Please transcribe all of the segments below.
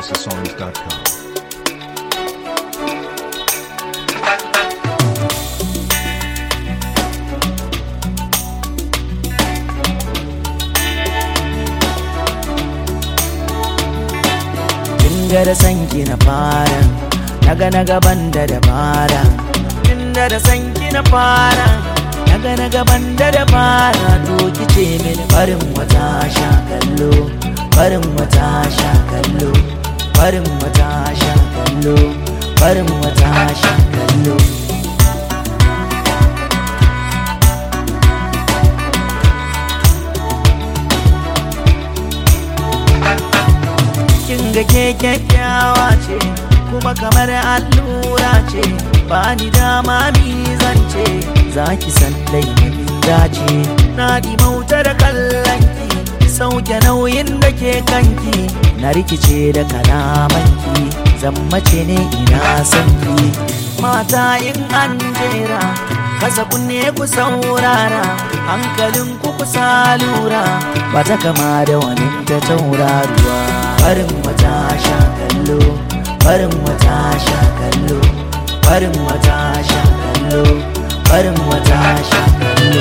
houseofsongs.com. Inda da sanki na fara naga na gaban da dabara Inda da sanki na fara naga na gaban da dabara to kice mini barin wata sha kallo barin wata sha kallo barin wata sha kallo barin wata sha kallo kin ga ke kyakkyawa ce kuma kamar allura ce ba ni dama mi zance za ki san laifin dace na mauta da kallonki sauke nauyin da ke kanki na rikice da kalamanki zammace ne ina sanki mata in an jera kasa kunne ku saurara hankalin ku kusa lura ba ta kama da wani ta tauraruwa barin wata sha kallo barin wata sha kallo barin wata sha kallo barin wata sha kallo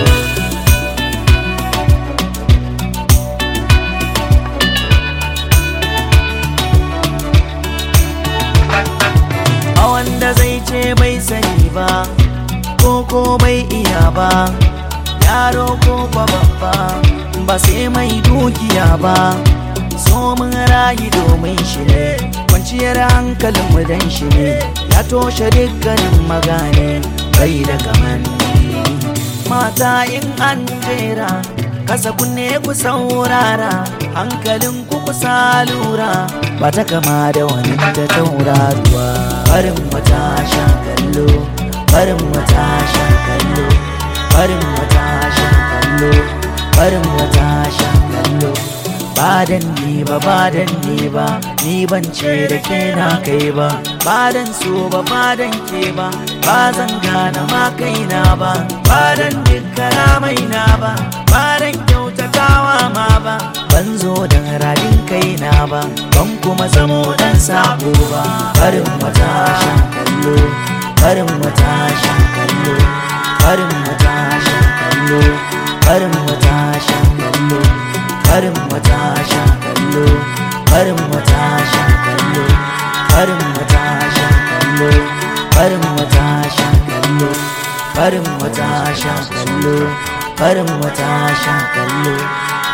a wanda zai ce bai sani ba ko ko bai iya ba yaro ko kwa babba ba sai mai dukiya ba so mun rayu domin shi ne kwanciyar hankalin mu dan shi ne ya toshe dukkanin magane bai da kamanni mata in an jera kasa kunne ku saurara hankalin ku kusa lura ba ta kama da wani ta tauraruwa barin wata sha kallo barin wata sha kallo barin wata sha kallo barin wata sha kallo ba dan ni ba ba dan ni ba ni ban ce da ke na kai ba ba dan so ba ba dan ke ba ba zan gane ma kaina ba ba dan dukkana mai na ba ba dan kyautatawa ma ba ban zo dan radin kaina ba ban kuma zamo dan sabo ba barin wata sha kallo barin wata sha kallo barin wata sha kallo barin wata sha kallo barin wata sha kallo barin wata sha kallo barin wata sha kallo barin wata sha kallo barin wata sha kallo barin wata sha kallo